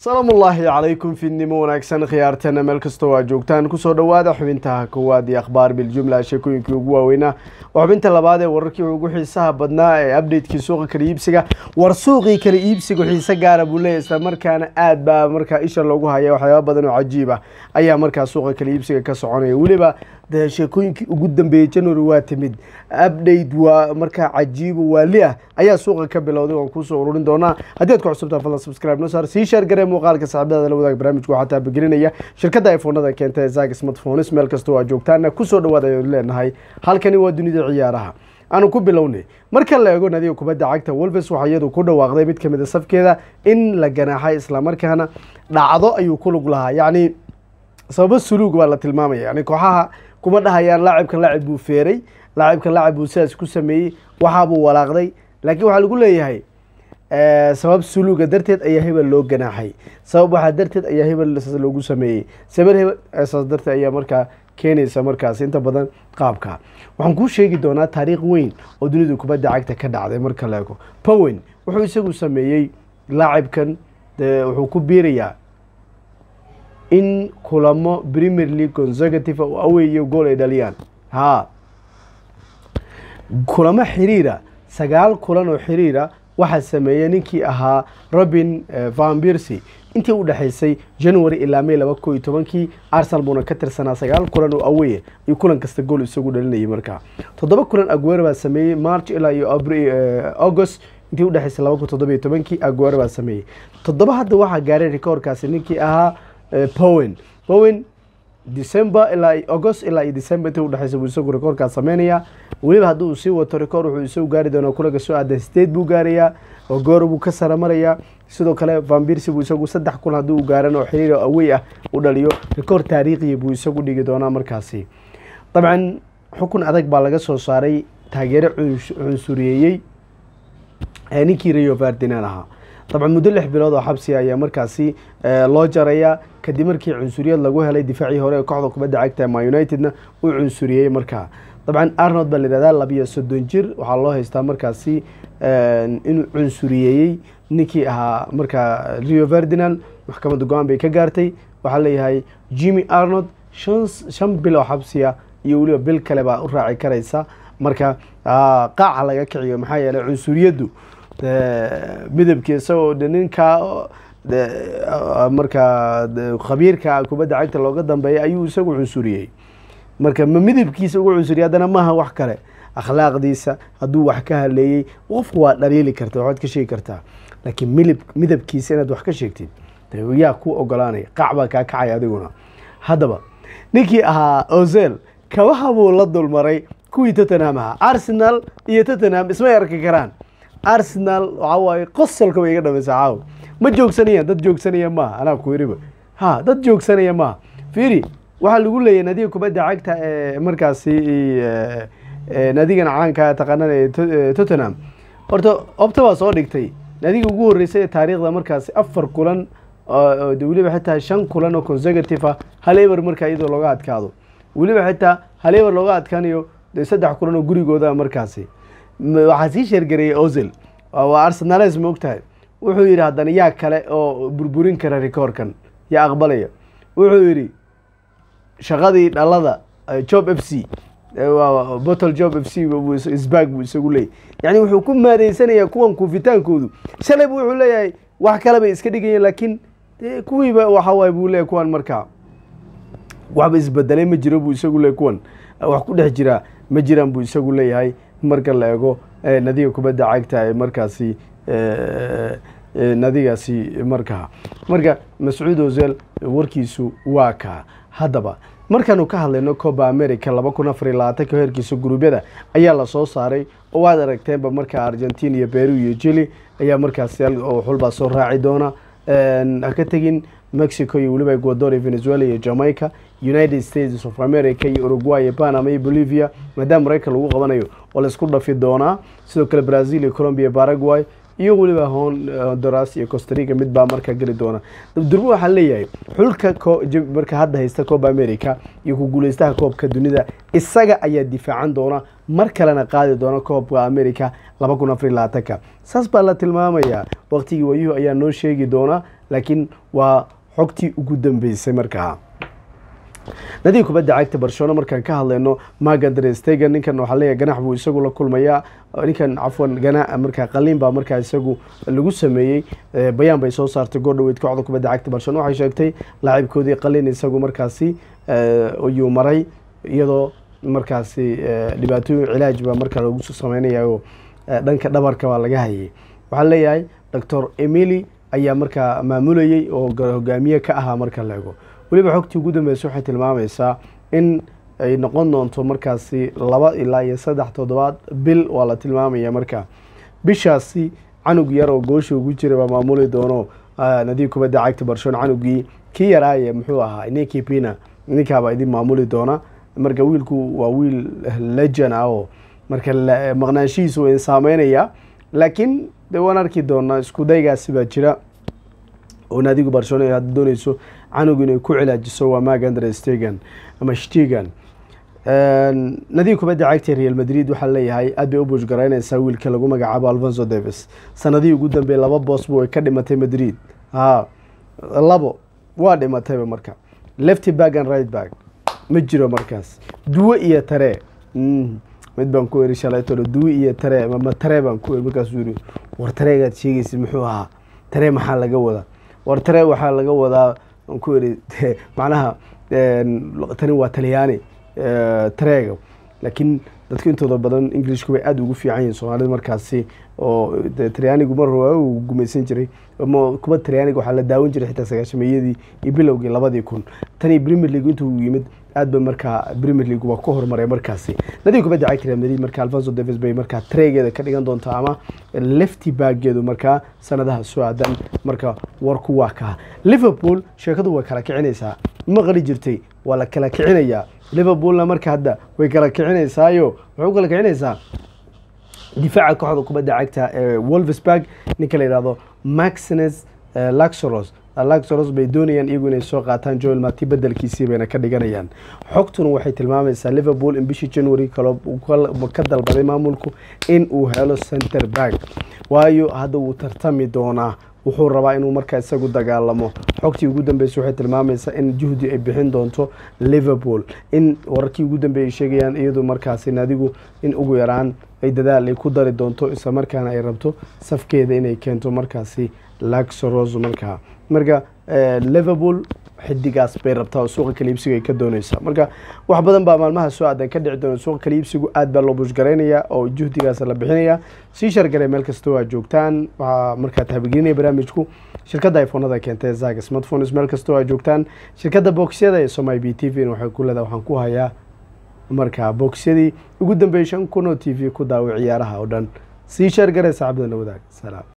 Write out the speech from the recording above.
salaamu ullaahi calaykum fiidnimo wanaagsan khiyaartana meel kastoo aa joogtaan kusoo dhowaada xubintaha koowaad iyo akhbaar biljumla sheekooyinkii ugu waaweynaa waa xubinta labaad ee wararkii ugu xiisaha badnaa ee updatekii suuqa kala iibsiga war suuqii kala iibsiga xiise gaara buu leeyahy isla markaana aad baa markaa isha loogu haya waxyaaba badan oo cajiib ah ayaa markaa suuqa kala iibsiga ka soconaya weliba de sheekooyinkii ugu dambeeyey january waa timid update waa markaa cajiibo waali ah ayaa suuqa ka bilowday waan kuusoo ururin doonaa haddii ad ku cusubtaa fadlan subscribe noo saar sii sheer garee muuqaalka saaxiibadada la wadaag barnaamijku waxaa taabagelinaya shirkadda iphonada keenta ee zag smartphones meel kastoo aa joogtaana kusoo dhawaad ayanu leenahay halkani waa dunida ciyaaraha aanu ku bilownay marka la eego nadiga kubadda cagta wolves waxaa iyadu ku dhawaaqday mid kamid a safkeeda in la ganaaxay islamarkaana dhacdo ayuu ku lug lahaa yacni sababo suluug baa la tilmaamaya yani kooxaha kuma dhahayaan laacibkan laacib buu feeray laacibkan laacib buu sidaas ku sameeyey waxaabuu walaaqday laakiin waxaa lagu leeyahay sabab suluuga darteed ayaa hebel loo ganaaxay sabab waxaa darteed ayaa hebel saas loogu sameeyey sabab hebel saas darteed ayaa markaa keenaysa markaas inta badan qaabka waxaan kuu sheegi doonaa taariikh weyn oo dunida kubadda cagta ka dhacday marka la ego powen wuxuu isagu sameeyey laacibkan wuxuu ku biirayaa in kulamo premier league consecutive oo aweeyo gool ay dhaliyaan haa kulamo xiriira sagaal kulan oo xiriira waxaa sameeyey ninkii ahaa robin van bircy intii u dhexaysay january ilaa may laba ko iyo tobankii arsenal buuna ka tirsanaa sagaal kulan oo aweye ayuu kulan kasta gool isagu dhalinayay markaa toddoba kulan aguero baa sameeyey march ilaa iyo august intii udhexaysay laba kun toddoba iyo tobankii aguero baa sameeyey toddoba hadda waxaa gaaray rekoorkaasi ninkii ahaa powen powen december ilaa august ilaa iyo december intii udhexaysa buu isagu rekoorkaas sameynaya weliba haddii uu sii wato rekoor wuxuu isagu gaari doonaa kulanka soo aada state buu gaarayaa ogoro buu ka sara marayaa sidoo kale vanbirsi buu isagu saddex kulan haddii uu gaaran oo xiriir awey ah u dhaliyo rekoor taariikhiya buu isagu dhigi doonaa markaasi dabcan xukun adag baa laga soo saaray taageero cunsuriyeeyey ninkii rayo ferdinand ahaa dabcan muddo lix bilood oo xabsiga ayaa markaasi loo jaraya kadib markii cunsuriyad lagu helay difaacii hore ee kooxda kubadda cagta ma unitedna uu cunsuriyey markaa dabcan arnold baa layihahdaa labiyo soddon jir waxaa loo haystaa markaasi inuu cunsuriyeeyey ninkii ahaa markaa rio ferdinand maxkamadda go-aan bay ka gaartay waxaa leeyahay jimmy arnold shan shan bil oo xabsiya iyo weliba bil kale baa u raaci karaysa marka qaaca laga kiciyo maxaa yeeley cunsuriyaddu midabkii isagoo ninkaa markaa khabiirka kubadda cagta looga dambeeya ayuu isagu cunsuriyey marka ma midabkiisa ugu cunsuriye haddana maaha wax kale akhlaaqdiisa hadduu wax ka haleeyey qofku waa dhaliili karta waxaad ka sheegi kartaa laakiin milib midabkiisa inaad wax ka sheegtid yaa ku ogolaanaya qac baa kaa kacaya adiguna haddaba ninkii ahaa ozel kabaha buu la dulmaray kuwii tottenham ahaa arsenal iyo tottenham ismay arki karaan arsenal waxaa waaye qosolka bay iga dhamaysaa caaw ma joogsanayaan dad joogsanaya maaha anaa ku yiriba ha dad joogsanaya maaha fiiri waxaa lagu leeyahy nadiga kubadda cagta ee markaasi nadigana caanka taqaanana ee tottenham horta obta baa soo dhigtay nadiga ugu horreysay ee taariikhda markaasi afar kulan weliba xitaa shan kulan oo consecutive ah hal eber markaa iyadoo looga adkaado weliba xitaa hal eber looga adkaanayo de saddex kulan oo gurigooda markaasi waxaa sii sheergareeyey ozel waa arsenales ma og tahay wuxuu yidhi haddana yaa kale oo burburin kara rekoorkan yaa aqbalaya wuxuu yidhi shaqadii dhalada job f c bottle job f c sbag buu isagu leeyay yani wuxuu ku maadeysanayaa kuwan kuufitaankoodu shalayba wuxuu leeyahay wax kale bay iska dhigayeen laakiin kuwiiba waxa waay buu leeyahy kuwan markaa waxba isbedelay ma jiro buu isagu leeyay kuwan wax ku dhex jiraa ma jiraan buu isagu leeyahay marka la eego nadiga kubadda cagta ee markaasi nadigaasi markaa marka mascuud ozel warkiisu waa kaa haddaba markaanu ka hadlayno coba america laba kun afar iyo labaatanka heerkiisa guruubyada ayaa lasoo saaray oo waad aragteenba markaa argentina iyo beru iyo jili ayaa markaasi xulbaa soo raaci doona ha ka tegin mexico iyo weliba ecuador iyo venezuela iyo jamaica united states of america iyo uruguay iyo panama iyo bolivia maadaama maraykan lagu qabanayo oo laisku dhafi doonaa sidoo kale brazil iyo colombia iyo paraguay iyo weliba honduras iyo costarica mid baa markaa geli doona durbo waxaa leeyahay xulka marka hadda haysta coba america iyo ku guuleystaha koobka dunida isaga ayaa difaacan doona mar kalena qaadi doona koobka america laba kun afar labaatanka saas baa la tilmaamayaa waqtigii wayuhu ayaa noo sheegi doona laakiin waa xogtii ugu dambeysay markaa nadiga kubadda cagta barcelona markaan ka hadlayno magandre stegen ninkan waxaa leeyahay ganax buu isagu la kulmayaa ninkan cafwan gana markaa qaliin baa markaa isagu lagu sameeyey bayaan bay soo saartay goor dhaweyd kooxda kubadda cagta barcelona waxay sheegtay laacibkoodii qaliin isagu markaasi ayuu maray iyadoo markaasi dhibaatooyin cilaaj baa markaa lagu sameynaya oo dhanka dhabarka baa laga hayay waxaa leeyahay doctor emily ayaa markaa maamulayey oo hogaamiye ka ahaa marka la ego weliba xogtii ugu dambeysay waxay tilmaamaysaa in ay noqon doonto markaasi laba ilaa iyo saddex toddobaad bil waa la tilmaamaya markaa bishaasi canug yar oo goosha ugu jira baa maamuli doono nadiib kubadda cagta barcelona canugii kii yaraaye muxuu ahaa ninkii pina ninkaabaa idin maamuli doona marka wiilku waa wiil lejan ah oo marka maqnaanshihiisu way saameynaya laakiin de waan arki doonaa isku daygaasi baa jira oo naadigu barcelona hadda dooneyso canug inay ku cilaajiso waa magandre stegan ama stegan nadiga kubadda cagta real madrid waxaa leeyahay aad bay u buushgaraynaysaa wiilka lagu magacaabo alfonso davis sanadihii ugu dambeeyey laba boosbu ay ka dhimatay madrid ha labo waa dhimatayba marka lefty bag and right bag ma jiro markaas duwe iyo taree mid baan ku eri shalaytolo duwe iyo taree ma taree baan ku eri markaasuu yiri war tareegaad sheegaysid muxuu ahaa taree maxaa laga wadaa war taree waxaa laga wadaa aan ku eri macnaha tani waa talyaani tareega laakiin dadka intooda badan englishku bay aada ugu fiican yihin soomaalida markaasi oo talyaanigu mar hore uu gumaysan jiray kuba talyaaniga waxaa la daawan jiray xitaa sagaashameeyadii iyo bilowgii labadii kun tani premier league intuu yimid aad ba markaa premier league waa ku horumaray markaasi nadiga kubadda cagta real madrid marka alfonso davis bay markaa tareegeeda ka dhigan doontaa ama lefty baageedu markaa sanadaha soo aadan marka warku waa kaa liverpool sheekadu way kala kicinaysaa maqli jirtay waa la kala kicinayaa liverpoolna marka hadda way kala kicinaysaayo waxay u kala kicinaysaa difaaca kooxda kubadda cagta ee wolvesburg ninka la yihahdo maxines laxoros laxoros bay doonayaan iyagu inay soo qaataan joel mati bedelkiisii bayna ka dhiganayaan xogtuna waxay tilmaamaysaa liverpool in bishii january kale ka dalbaday maamulku in uu helo center back waayo hadda wuu tartami doonaa wuxuu rabaa inuu markaa isagu dagaalamo xogtii ugu dambeysay waxay tilmaamaysaa in juhdi ay bixin doonto liverpool in wararkii ugu dambeeyay sheegayaan iyadu markaasi naadigu in ugu yaraan ay dadaal ay ku dari doonto isla markaana ay rabto safkeeda inay keento markaasi laxoros markaa marka liverpool xidigaas bay rabtaa oo suuqa kaliibsiga ay ka dooneysaa marka wax badan baa maalmaha soo aadan ka dhici doona suuqa kaliibsigu aad baa loo bushgaraynaya oo juhdigaas la bixinaya sii shargaray meel kastoo aad joogtaan waxaa markaa tahabigelinaya barnaamijku shirkadda iphonada keentay zag smartphones meel kastoo aad joogtaan shirkadda boxyada ee somai b t v waxay ku leedahay waxaan ku hayaa markaa boxyadii ugu dambeeyay shan kun oo t v ku daawo ciyaaraha oo dhan sii shargaray saaxibada la wadaag salaam